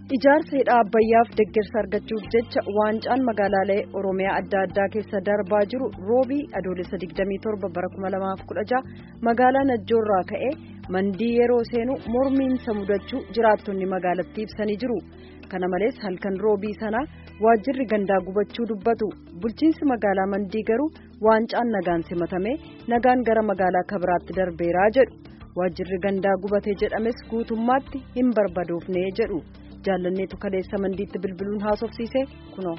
Ijaarsa hidha Abbayyaaf deeggarsa argachuuf jecha waancaan magaalaalee Oromiyaa adda addaa keessa darbaa jiru roobii adoolessa 27 bara 2016 magaalaa Najjoorraa ka'ee mandii yeroo seenu mormiinsa mudachuu jiraattonni magaalattii ibsanii jiru. Kana malees halkan roobii sanaa waajjirri gandaa gubachuu dubbatu. Bulchiinsi magaalaa mandii garuu waancaan nagaan simatamee nagaan gara magaalaa kabiraatti darbeeraa jedhu. Waajjirri gandaa gubate jedhames guutummaatti hin barbadoofne jedhu. jaalanneetu kaleessa mandiitti bilbiluun haasofsiise kunoo.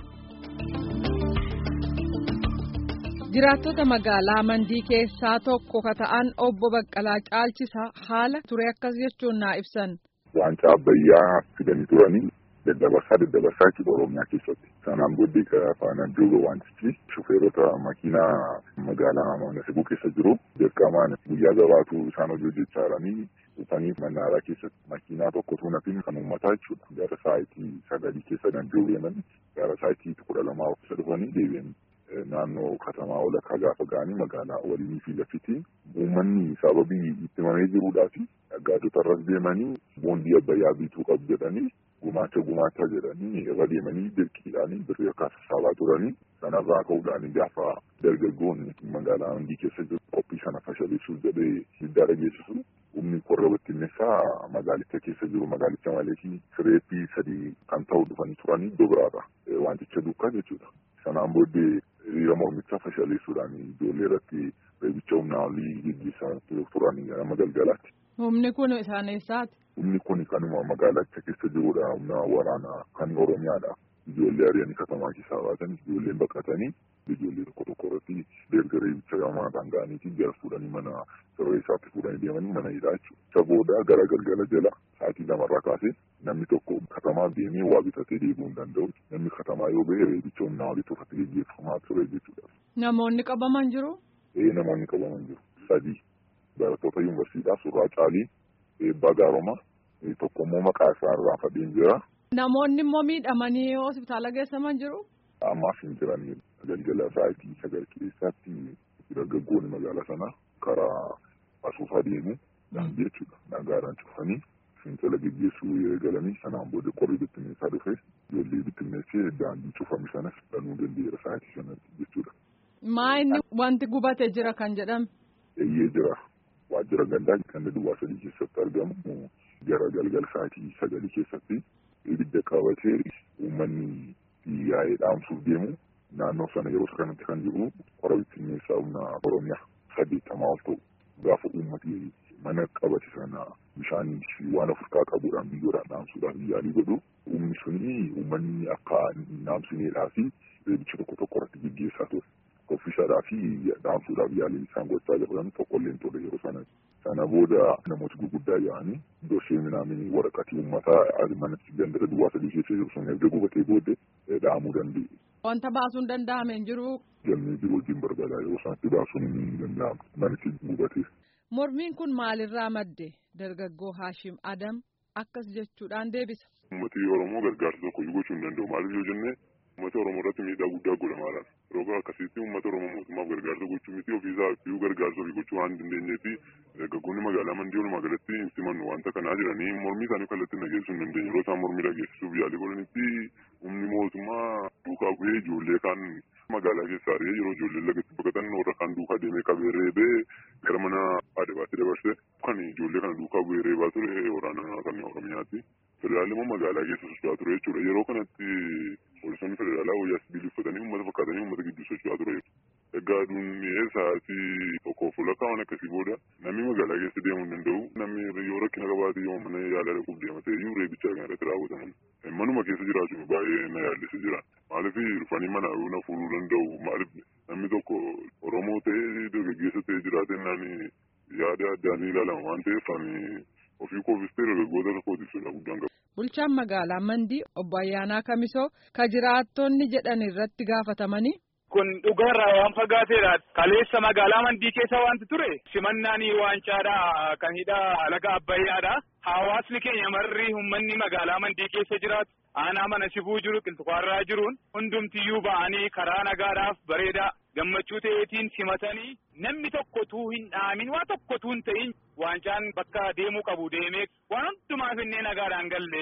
jiraattota magaalaa mandii keessaa tokko ka ta'an obbo Baqqalaa Caalchisaa haala ture akkas jechuun naa ibsan. Waancaa Abbayyaa fidanii turanii daddabarsaa daddabarsaa jechuudha Oromiyaa keessatti. Sanaan booddee faanaan jiru waantichi shufeerota makiinaa magaalaa Manasibuu keessa jiru dirqamaan guyyaa gabaatu isaan hojii hojjechaa jiranii dhufanii mannaaraa keessatti makiinaa tokko tuunatiin kan uummataa jechuudha. Gara sa'aatii sagalii keessa danda'u deeman gara sa'aatii kudha lamaa keessa dhufanii deebi'an. Naannoo katamaa walakkaa gaafa ga'anii magaalaa waliinii fi laffitiin uummanni sababii itti mamee jiruudhaa fi dhaggaatota irras deemanii boondii abbayyaa bituu qabu jedhanii gumaacha gumaacha jedhanii irra deemanii dirqiidhaanii birrii akka sassaabaa turanii sanarraa ka'uudhaan gaafa dargaggoonni magaalaa mandii keessa jiru qophii sana fashaleessuuf jedhee diddaa dhageessisu humni korra bittinneessaa magaalicha keessa jiru magaalicha malees sireeppii sadii kan ta'u dhufanii turanii iddoo biraadha wanticha duukaa jechuudha. Sanaan booddee hiriira mormichaa fashaleessuudhaan ijoollee irratti reebicha humnaa olii gaggeessaa turanii nama galgalaatti. Humni kun isaan eessaati? Humni kun kanuma magaalicha keessa jirudha. Humna waraanaa kan Oromiyaadha. Ijoollee ari'anii katamaa keessaa baatan ijoolleen baqatanii ijoollee tokko tokko irratti erga reebicha gamaataan ga'aniitiin jara fuudhanii mana siree isaatti fuudhanii deemanii mana hidhaa jechuudha. Isa booda gara galgala jala sa'aatii lamarraa kaasee namni tokko katamaa deemee waa bitatee deebi'uu hin danda'u. Namni katamaa yoo ba'e reebicha humnaa olii irratti gaggeeffamaa ture jechuudha. Namoonni qabaman jiru? Ee namoonni qabaman jiru. Sadii barattoota yuunivarsiitii surraa caalii eebbaa gaaroma tokko immoo maqaa isaa irraa fadhiin jira. Namoonni immoo miidhamanii hospitaala geessaman jiru? Ammaaf hin jiranii galgala sa'aatii sagal keessatti dargaggoonni magaalaa sanaa karaa asuufaa deemu daandii jechuudha. Nagaadhaan cufanii fincila gaggeessuu eegalanii sanaan booda qorri bittinneessaa dhufe ijoollee bittinneessee daandii cufame sanas banuu danda'eera sa'aatii sanatti jechuudha. Maa inni wanti gubate jira kan jedhame? Eeyyee jira. Waajjira gandaa kan duwwaa sadii keessatti argamu gara galgala sa'aatii sagalii keessatti ibidda qabatee uummanni yaa'ee dhaamsuuf deemu naannoo sana yeroo kanatti kan jiru qora bittinneessaa humna Oromiyaa saddeettamaa ol ta'u gaafa uummati mana qabate sana bishaanii fi waan ofirraa qabuudhaan biyyoodhaan dhaamsuudhaaf yaalii godhu uumni suni uummanni akka dhaamsineedhaa fi reebicha tokko tokko irratti gaggeessaa ture. Ofishaadhaa fi dhaamsuudhaaf yaalii isaan gochaa jiran tokkollee hin turre yeroo sana. Sana booda namooti gurguddaa yaa'anii dorsee minaaminii waraqatii uummataa manatti gandara duwwaa sadii keessa jiru sun erga gubatee booddee dhaamuu danda'e. Wanta baasuun danda'ame hin jiru. Galmee jiru wajjin barbaadaa yeroo sanatti baasuun hin danda'amu manichi gubatee. Mormiin kun maalirraa madde dargaggoo Haashim Adam akkas jechuudhaan deebisa. Uummatni Oromoo gargaarsa tokko gochuu hin danda'u maaliif yoo jenne uummata Oromoo irratti miidhaa guddaa godhamaadhaan yeroo akkasitti uummata Oromoo mootummaaf gargaarsa gochuu miti ofiisaa fi gargaarsa ofii gochuu waan hin dandeenyee fi dargaggoonni magaalaa mandii walumaa galatti hin simannu wanta kanaa jiranii mormii isaanii kallattiin dhageessisuu hin dandeenye yeroo isaan mormii dhageessisuuf yaalii godhanitti humni mootummaa duukaa bu'ee ijoollee kaan magaalaa keessaa ari'ee yeroo ijoolleen lagatti baqatan warra kaan duukaa deemee qabee reebee gara mana aadabaatti dabarse kan ijoollee kana duukaa bu'ee reebaa ture waraana kan Oromiyaati. Federaalli immoo magaalaa keessa socho'aa ture jechuudha. Yeroo kanatti poolisoonni federaalaa wayyaa sibiilii uffatanii uummata fakkaatanii uummata gidduu socho'aa ture. Egaa duun sa'aatii tokkoof lakkaa'an akkasii booda namni magaalaa keessa deemuu hin danda'u. Namni yoo rakkina qabaate yoo mana yaalaa dhaquuf deemate iyyuu reebichaa kan irratti raawwataman. Manuma keessa jiraachuun baay'ee na yaallisa jira. Maaliif dhufanii mana na fuudhuu danda'u maaliif namni tokko Oromoo ta'ee dargaggeessa ta'ee jiraate naani yaada addaan ilaalama waan ta'eef ani ofii koofis ta'e dargaggoota tokkootiif sodaa guddaan qaba. Bulchaan magaalaa Mandii obbo Ayyaanaa Kamisoo ka jiraattonni jedhan irratti gaafatamanii. Kun dhugaarraa waan fagaateedha. Kaleessa magaalaa Mandii keessa wanti ture simannaan waancaadha kan hidha laga Abbayyaadha. Hawaasni keenya marri uummanni magaalaa Mandii keessa jiraatu aanaa mana sibuu jiru qilxuqaarraa jiruun hundumtiyyuu ba'anii karaa nagaadhaaf bareedaa gammachuu ta'eetiin simatanii namni tokko tuu hin dhaamin waa tokko tuu hin ta'in waancaan bakka deemuu qabu deemee waan hundumaaf innee nagaadhaan galle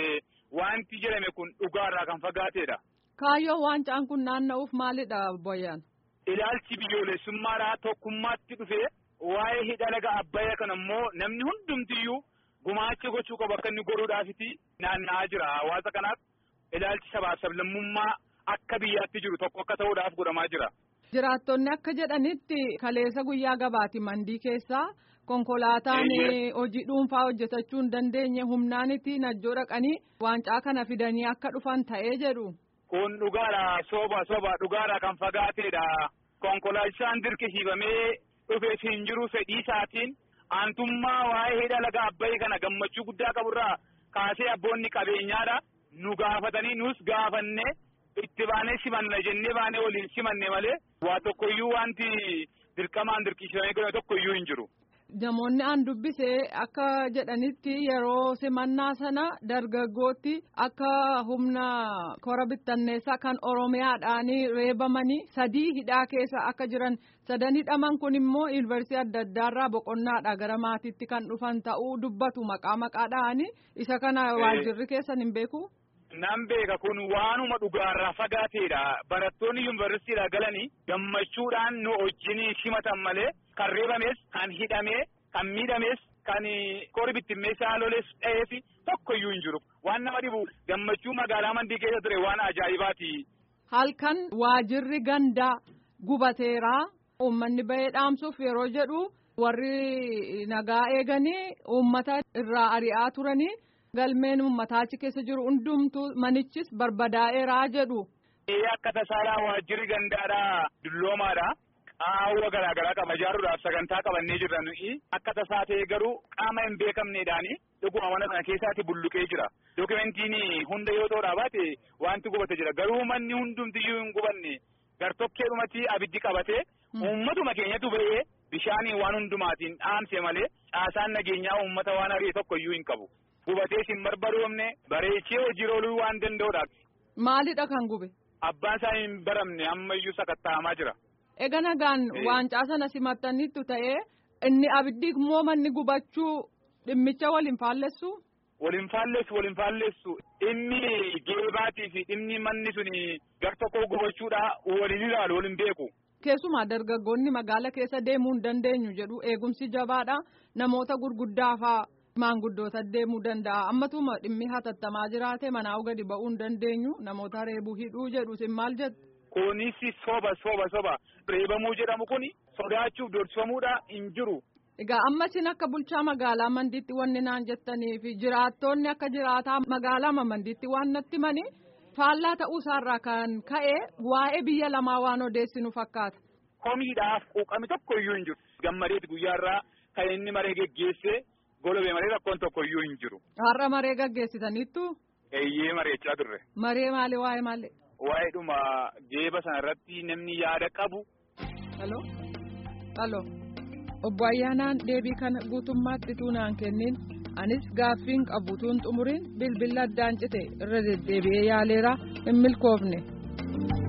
wanti jedhame kun dhugaarraa kan fagaateedha. Kaayyoon waancaan kun naanna'uuf maalidha boyyaan? Ilaalchi biyyoolessummaadhaa tokkummaatti dhufee waa'ee hidha laga Abbayyaa kana immoo namni hundumtiyyuu gumaacha gochuu qabu akka inni godhuudhaafiti naanna'aa jira hawaasa kanaaf ilaalchi sabaaf sablammummaa akka biyyaatti jiru tokko akka ta'uudhaaf godhamaa jira. Jiraattonni akka jedhanitti kaleessa guyyaa gabaati mandii keessaa konkolaataan hojii dhuunfaa hojjetachuu hin dandeenye humnaaniti najjoo dhaqanii waancaa kana fidanii akka dhufan ta'ee jedhu. Kun dhugaadha soba soba dhugaadha kan fagaateedha. Konkolaachisaan dirqisiifamee dhufees hin jiru fedhii isaatiin aantummaa waa'ee hidha laga Abbayyaa kana gammachuu guddaa qaburraa kaasee abboonni qabeenyaadha. Nu gaafatanii nus gaafanne itti baanee simanna jennee baanee waliin simanne malee waa tokkoyyuu wanti dirqamaan dirqisiifamee godhame tokkoyyuu hin jiru. Namoonni aan dubbise akka jedhanitti yeroo simannaa sana dargaggootti akka humna kora bittanneessaa kan Oromiyaadhaan reebamanii sadii hidhaa keessa akka jiran sadan hidhaman kun immoo yuunivarsiitii adda addaarraa boqonnaadha gara maatiitti kan dhufan ta'uu dubbatu maqaa maqaadhaan isa kana waajjirri keessan hin beeku. Nan beeka kun waanuma dhugaarraa fagaateedha. Barattoonni yuunivarsiitiidhaa galanii gammachuudhaan nu wajjin simatan malee kan reebames, kan hidhamee, kan miidhames, kan kori bittimmeessaa loles dha'eef tokkoyyuu hin jiru. Waan nama dhibu gammachuu magaalaa mandii keessa ture waan ajaa'ibaati. Halkan waajirri gandaa gubateeraa uummanni bahee dhaamsuuf yeroo jedhu warri nagaa eeganii uummata irraa ari'aa turanii. galmeen uummataa achi keessa jiru hundumtu manichis barbadaa'eeraa jedhu. Akka tasaalaa waajjirri gandaadhaa dulloomaadha. Qaawwa garaagaraa qaba ijaaruudhaaf sagantaa qabannee jirra nuyi. Akka tasaa ta'e garuu qaama hin beekamneedhaani dhuguma mana sana keessaatti bulluqee jira. Dookimentiin hunda yoo ta'uudhaa baate wanti gubate jira. Garuu manni hundumtiyyuu hin gubanne gartokkeedhumatti abiddi qabate uummatuma keenyatu ba'ee bishaaniin waan hundumaatiin dhaamse malee caasaan nageenyaa uummata waan ari'e tokkoyyuu hin qabu. Gubatees hin barbadoomne bareechee hojii ooluu waan danda'uudha. Maalidha kan gube? Abbaan isaa hin baramne ammayyuu sakatta'amaa jira. Egaa nagaan waancaa sana simattaniittu ta'ee inni abiddi immoo manni gubachuu dhimmicha waliin faallessu? Waliin faallessu waliin faallessu dhimmi geebaatii fi dhimmi manni suni gar tokko gubachuudha waliin ilaalu waliin beeku. Keessumaa dargaggoonni magaala keessa deemuu hin dandeenyu jedhu eegumsi jabaadha namoota gurguddaa fa'aa. maanguddoota deemuu danda'a ammatuma dhimmi hatattamaa jiraate manaa gadi ba'uu hin dandeenyu namoota reebuu hidhuu jedhu sin maal jettu. Kunis soba soba soba reebamuu jedhamu kun sodaachuuf dorsifamuudha hin jiru. Egaa amma isin akka bulchaa magaalaa mandiitti wanni naan jettanii fi jiraattonni akka jiraataa magaalaa mandiitti waan natti mani faallaa ta'uu isaarraa kan ka'e waa'ee biyya lamaa waan odeessinu fakkaata. Komiidhaaf quuqame tokko iyyuu hin jiru. Gammadeeti guyyaarraa kan inni maree geggeesse. Golobee maree rakkoon tokko iyyuu hin jiru. Har'a maree gaggeessitaniittu. Eeyyee mareechaa turre. Maree maali waa'ee maali? Waa'ee dhuma geeba sana irratti namni yaada qabu. Halloo. Halloo. Obbo Ayyaanaan deebii kana guutummaatti tuunaan kennin anis gaaffiin qabutuun xumuriin bilbila addaan cite irra deddeebi'ee yaaleera hin milkoofne.